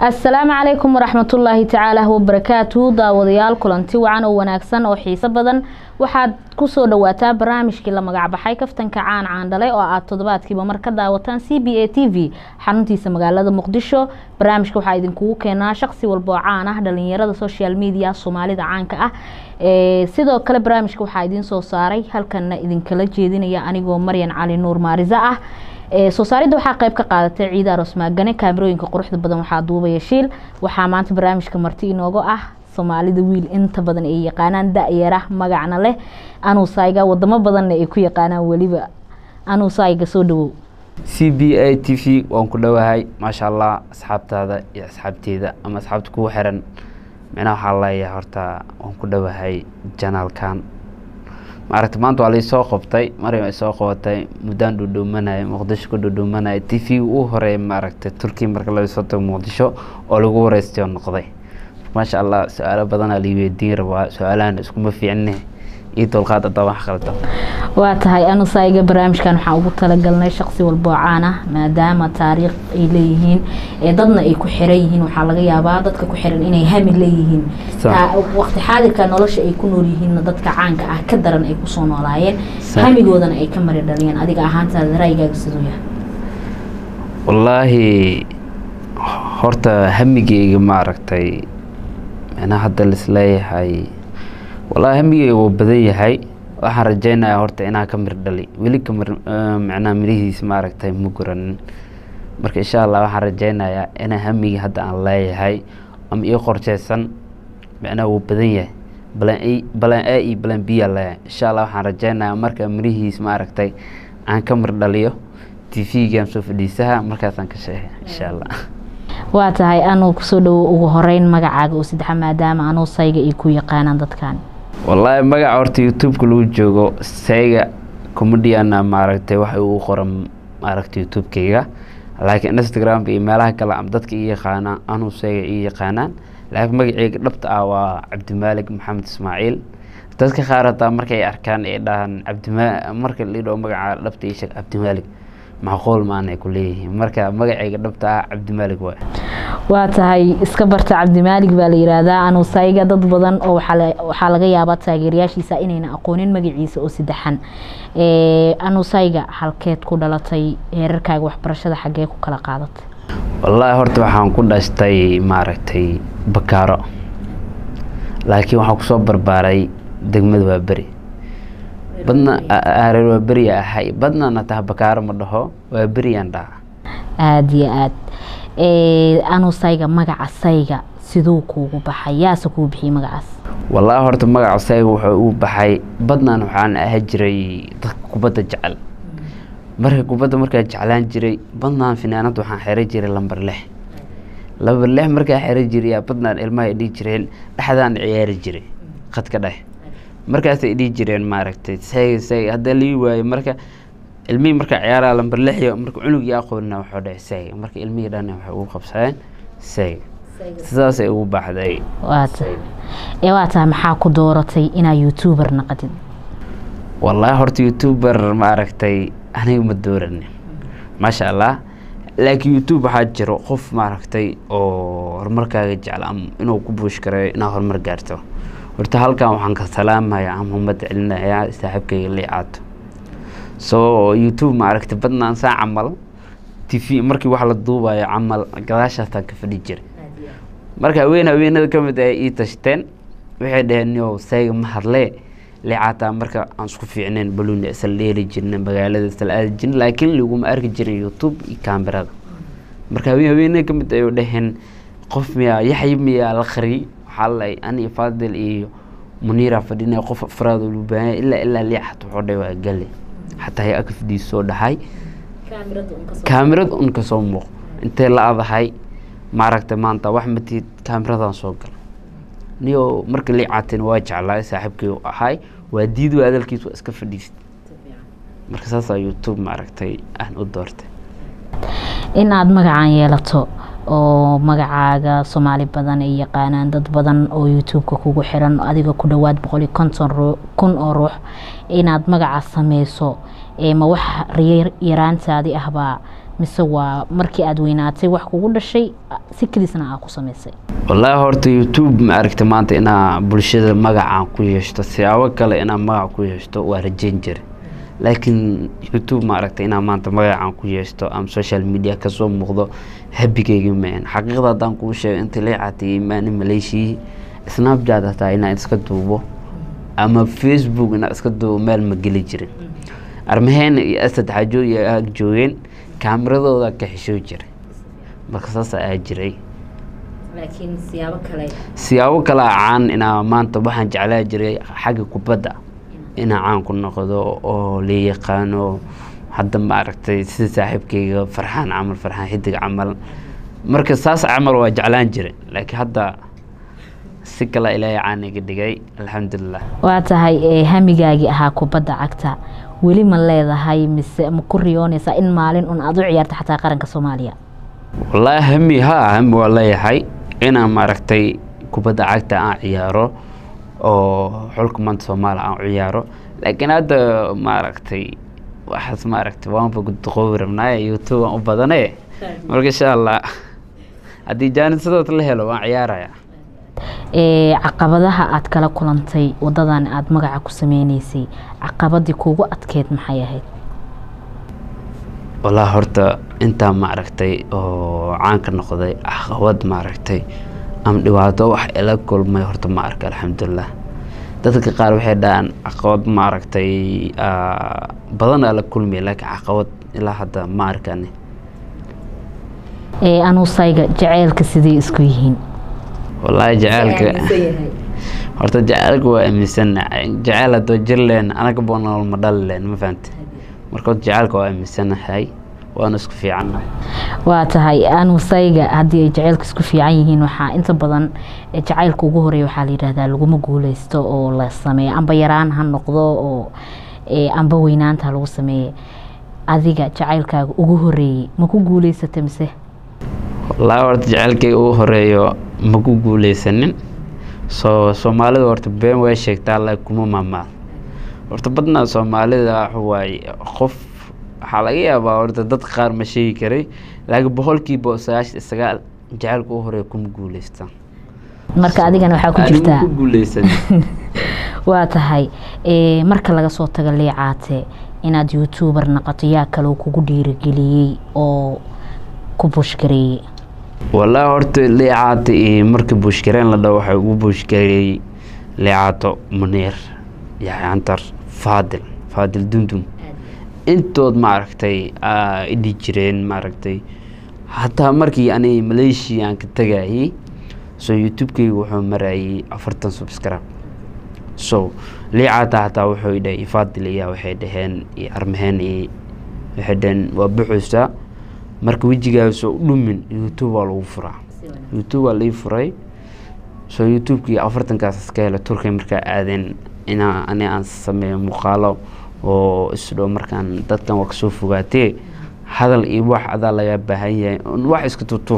asalaamu calaykum waraxmatullaahi tacaala wabarakaatu daawadayaal kulanti wacan oo wanaagsan oo xiiso badan waxaad kusoo dhawaataa barnaamijkii la magacbaxay kaftanka caan caandhale oo aad toddobaadkiiba mar ka daawataan c b a t v xaruntiisa magaalada muqdisho barnaamijka waxaa idinkugu keenaa shaqsi walba oo caan ah dhalinyarada social media soomaalida caanka ah sidoo kale barnaamijka waxaa idiin soo saaray halkana idinkala jeedinaya anigoo maryan cali nuur maarisa ah soo saaridda waxaa qayb ka qaadatay ciida aroos maagane kaamirooyinka quruxda badan waxaa duubaya shiil waxaa maanta barnaamijka marti inooga ah soomaalida wiil inta badan ay yaqaanaan da-yara magacna leh anuusayga wadamo badanna ay ku yaqaanaan weliba anuusayga soo dhawow c b a t v waan ku dhowahay maasha allah asxaabtaada iyo asxaabteeda ama asxaabta kugu xiran micnaha waxaa leeyahay horta waan ku dhowahay janaalkan maaragta maanta waa laisoo qabtay maryam ay soo qabatay muddaan dhuudhuumanaya muqdisho ku dhuudhuumanaya t v u horeeya maaragtay turkiya marka laga soo tago muqdisho oo lagu wareystay oo noqday maasha allah su-aalo badanaa lai weydiin rabaa su-aalahan iskuma fiicne iyo dulqaad hadaa wax qaldan waa tahay anusayga barnaamijkan waxaan ugu talagalnay shaqsi walba oo caan ah maadaama taariikh ay leeyihiin ee dadna ay ku xiran yihiin waxaa laga yaabaa dadka ku xiran inay hami leeyihiin waqti xaadirka nolosha ay ku nool yihiinna dadka caanka ah ka daran ay kusoo noolaayeen hamigoodana ay ka mari dhaliyeen adiga ahaantaada raayigaaga siduu yahay wallaahi horta hamigeyga maaragtay micnaha hadda laisleeyahay wallaahi hamigeyga wuu badan yahay waxaan rajeynayaa horta inaan ka mir dhali weli ka mir micnaha mirihiis maaragtay ma guranin marka insha allah waxaan rajeynayaa inaa hamigi hadda aan leeyahay ama ii qorsheysan micnaha wuu badan yahay balan a balan a iyo balan b aa leeyahay insha allah waxaan rajeynayaa marka mirihiis maaragtay aan ka mir dhaliyo t v-gaan soo fadhiisaha markaasaan ka sheegay insha allah waa tahay anuu kusoo dhawo ugu horeyn magacaaga oo saddexa maadaama anuu sayga ay ku yaqaanaan dadkan wallaahi magaca horta youtube-ka lagu joogo sayga comediana maaragtay waxa uu qoran maaragtay youtube-kayga laakiin instagram iyo meelaha kale ama dadka ii yaqaanaan anuu sayga ii yaqaanaan laakiin magaceyga dhabta ah waa cabdimaalig maxamed ismaaciil dadka qaar hataa markay arkaan ay dhahaan cabdima marka la idhao magaca dhabta ii sheeg cabdimaalig macquul maana ay ku leeyihiin marka magaceyga dhabta ah cabdimaalig waay waa tahay iska barta cabdimaalig baa la yiraahdaa anuusayga dad badan oo waxaa laga yaabaa taageerayaashiisa inayna aqoonin magaciisa oo saddexan anuusayga halkeed ku dhalatay heerarkaaga waxbarashada xaggee ku kala qaadatay wallaahi horta waxaan ku dhashtay maaragtay bakaaro laakiin waxaan kusoo barbaaray degmada waa beri badna reer waa beriya ahay badnana taha bakaaro ma dhaho waa beriyaan dhaha aada iyo aad anuusayga magaca sayga siduu kuugu baxay yaase kuu bixiyey magacaas wallaahi horta magaca sayga wuxuu uu baxay badnan waxaan aha jiray dadka kubadda jecel marka kubadda markaa jeclaan jiray badnaan finaanad waxaan xeran jiray lamber lix lamber lix markaa xeran jiray badnaan ilmaha ay dhihi jireen dhexdaan ciyaari jiray khadka dhex markaasay dhihi jireen maaragtay sayga sayga haddaa lii waayo marka ilmihii markaa ciyaaraa lamber lixiyo marka cunugii aqoonina waxuu dhahay sayga marka ilmihii dhan waxay ugu qabsadeen sayga sidaasay ugu baxday ee waa tahay maxaa ku dooratay inaa youtuber naqdid wallaahi horta youtuber maaragtay aniga ma dooranin maasha allah laakiin youtube waxaa jiro qof maaragtay oo horumarkaaga jecla ama inuu ku buush karayo inaad horumar gaarto horta halkan waxaan ka salaamaya ama ummadda celinayaa saaxiibkayga liicaato soo youtube maaragtay badnaan saa camal t v markii wax la duubayo camal gadaashaasaan ka fadhi jiray marka haween haweenada ka mid ay ii tashteen waxay dhaheen nio sayga ma hadlee liicaataa marka aan isku fiicneen baluuni isla dheeli jirna magaalada isla aadi jirna laakiin laguma arki jirin youtube iyo kaamirada marka haween haweenada ka mid ay dhaheen qof miyaa yaxya miyaa la qariyay waxaa lay ani faadil iyo muniira fadhinay qof afraad oo lubaanay ilaa ilaa liicat wuxuu dhahay waa gale xataa hay akafdiis soo dhahay kaamirada un ka soo muuq intay la adahay maaragtay maanta wax matid kaamiradan soo gal niyo marka liicaatin waa jeclaay saaxiibkii u ahay waa diid waa hadalkiis waa iska fadhiist marka saasaa youtube maaragtay aan u doortay inaad magacan yeelato oo magacaaga soomaali badan ay yaqaanaan dad badan oo youtube-ka kugu xiran adiga ku dhowaad boqol iyo konton kun oo ruux inaad magaca sameyso ma wax yaraantaadi ahbaa mise waa markii aada weynaatay wax kugu dhashay si keliisna aa ku samaysay wallaahi horta youtube ma aragta maanta inaa bulshada magacaan ku yeeshto siyaabo kale inaa magac ku yeeshto waa rajeyn jira laakiin youtube ma aragta inaa maanta magacaan ku yeeshto ama social media kasoo muuqdo habigeyga maan xaqiiqda haddaan kuu sheego inta leecaatay imaani maleeshiyii snapchat hataa inaan iska duubo ama facebook inaan iska duubo meel ma geli jirin armaheena iyo asad xajo iyo aag joogeen kaamiradooda ka xishoo jiray marka saas aa jiray laakiin siyaabo kale siyaabo kale a caan inaa maanta waxaan jeclaa jiray xagga kubadda inaa caan ku noqdo oo la yaqaano hadda ma aragtay sida saaxiibkeyga farxaan camal farxaan xidig camal marka saas camal waa jeclaan jiray laakiin hadda si kale ilaahay caan iga dhigay alxamdulilah waa tahay hamigaagii ahaa kubadda cagta weli ma leedahay mise ma ku riyoonaysaa in maalin un aada u ciyaarta xataa qaranka soomaaliya wallaahi hami haa hami waa leeyahay inaan maaragtay kubadda cagta aan ciyaaro oo xulka maanta soomaaliya aan ciyaaro laakiin hadda maaragtay waxaas maaragtay waanba duqoobi rabnaaye youtube aan u badane marka insha allah haddii jaanisadood la helo waan ciyaaraya caqabadaha aada kala kulantay wadadan aada magaca ku sameyneysay caqabadii kuugu adkeyd maxay ahayd wallaahi horta intaa maaragtay oo caanka noqday caqabad maaragtay ama dhibaato wax ila kulmay horta ma arka alxamdulilah dadka qaar waxay dhahaan caqabad maaragtay badan aa la kulmaya laakiin caqabad ilaa hadda ma arkani anuusayga jaceylka sidey isku yihiin wallaahi jaceylka horta jaceylka waa aaminsanahay jaceyl haddoo jir leen anaga boo nolol ma dhali leen ma fahamte marka horta jaceylka waa aaminsanahay waana isku fiicannahay waa tahay anuusayga haddii ay jaceylka isku fiican yihiin waxaa inta badan jacaylka ugu horeeya waxaa la yidhahdaa laguma guuleysto oo la sameeyo amba yaraan ha noqdo oo amba weynaanta lagu sameeye adiga jacaylkaaga ugu horeeyey ma ku guuleysata mise wallaahi horta jaceylkayga ugu horeeyo ma ku guuleysanin soo soomaalida horta been way sheegtaa alla kuma maamaal horta badnaa soomaalida waxawaaye qof waxaa laga yaabaa horta dad qaar ma sheegi karay laakiin boqolkiiba sagaashan iyo sagaal jaceylka ugu horeeya kuma guuleystaan marka adigana waxaa ku jirtaa ku guuleysan waa tahay marka laga soo tago leecaate inaad youtuber noqoto yaa kaloo kugu dhiirigeliyey oo ku bushgareeyey wallaahi horta leecaata iyo marka buushgareen la dhaho waxay ugu buushgareeyey leecaato muniir yaxyantar faadil faadil dundum intood maaragtay idhi jireen maaragtay hataa markii ani maleeshiya aan ka tagayey so youtube-keyga wuxuu marayay afartan subscribe so leecaata hataa wuxuu idhahay faadil iya waxay dhaheen iyo armaheen iyo waxay dhaheen waa buxuusa marka wejigaasoo u dhumin youtube waa lagu furaa youtube waa lai furay so youtube-kii afartankaas iska hela turkiya markaa aadeen inaa ani aan sameeyo muuqaalo oo isdhow markaan dadkan waa kasoo fogaatee hadal iyo wax adaa laga baahan yahay wax iska tutur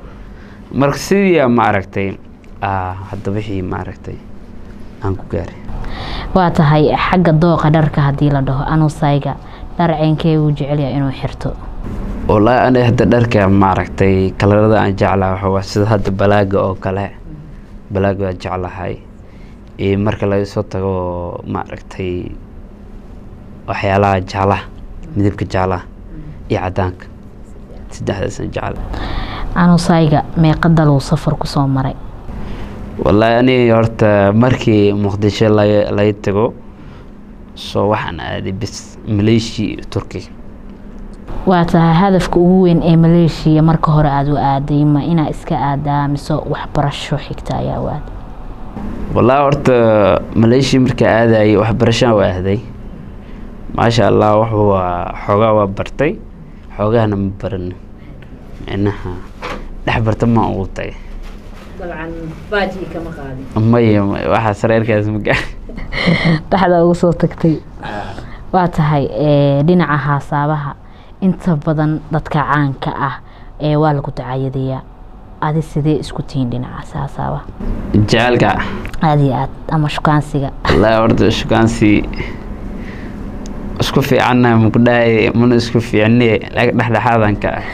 marka sidii ma aragtay hadda wixii ma aragtay aan ku gaaray waa tahay xagga dooqa dharka haddii la dhaho anuusayga dhar ceenkee wuu jecelyaha inuu xirto wallaahi ani hadda dharka maaragtay kalarada aan jeclaha waxawaa sida hadda balaaga oo kale balaaga waa jeclahay iyo marka laga soo tago maaragtay waxyaalaha jeclaha midabka jeclaha iyo cadaanka saddexdaasaan jecla anuusayga meeqa daluu safar kusoo maray wallaahi ani horta markii muqdisho laga laga tago soo waxaan aaday bis maleeshiya iyo turkiya waa tahay hadafka ugu weyn ee maleeshiya marka hore aada u aaday ma inaa iska aadaa mise waxbarasho xigta ayaa u aaday wallaahi horta maleeshiya markaa aadayay waxbarashaan waa aaday maasha allah wax waa xoogaa waa bartay xoogahana ma baran micnaha dhex barta ma ugu tagay dabcan baaji kama qaadin maya maya waxaa sareerkaas ma gaar dhexda ugu soo tagtay waa tahay dhinaca haasaabaha inta badan dadka caanka ah ee waa lagu dacayadeeyaa adi sidee isku tihiin dhinacaas haasaaba jecelka aada iyo aad ama shukaansiga wallaahi horta shukaansi isku isku fiicannahay maku dhahay mana isku fiicni laakiin dhexdhexaadan ka ah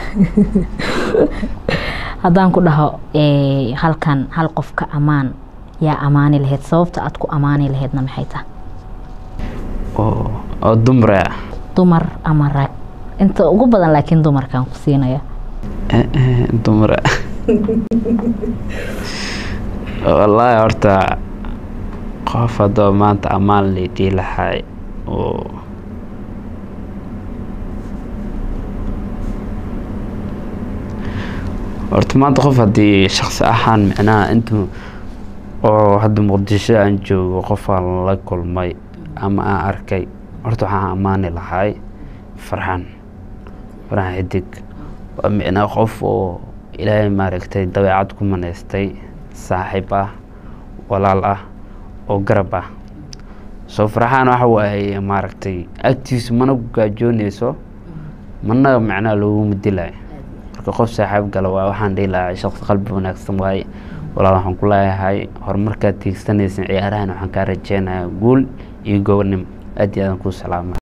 haddaan ku dhaho ee, halkan hal qofka ammaan yaa ammaani lahayd sababta aad ku ammaani lahaydna maxay tahay oo oo dumre ah dumar ama rag inta ugu badan laakiin dumarkaan ku siinaya Eh, eh, dumre wallaahi horta qof haddoo maanta ammaan laydii lahay oo horta maanta qof haddii shaksi ahaan micnaha intuu oo hadda muqdisho aan joogo qofaan la kulmay ama aan arkay horta waxaan ammaani lahay farxan farxan xidig waa micnaa qof oo ilaahay maaragtay dabeecad ku manaystay saaxiib ah walaal ah oo garab ah soo farxaan waxa waaye maaragtay agtiisu mana ku gaajoonayso mana macnaha looguma dilayo marka qof saaxiib gala waa waxaan dhihi lahaa shaqsi qalbi wanaagsan waaye walaal waxaan ku leeyahay horumarkaad tiigsanaysan ciyaarahan waxaan kaa rajeynayaa guul iyo gobonimo aad iyo aadan kuu salaama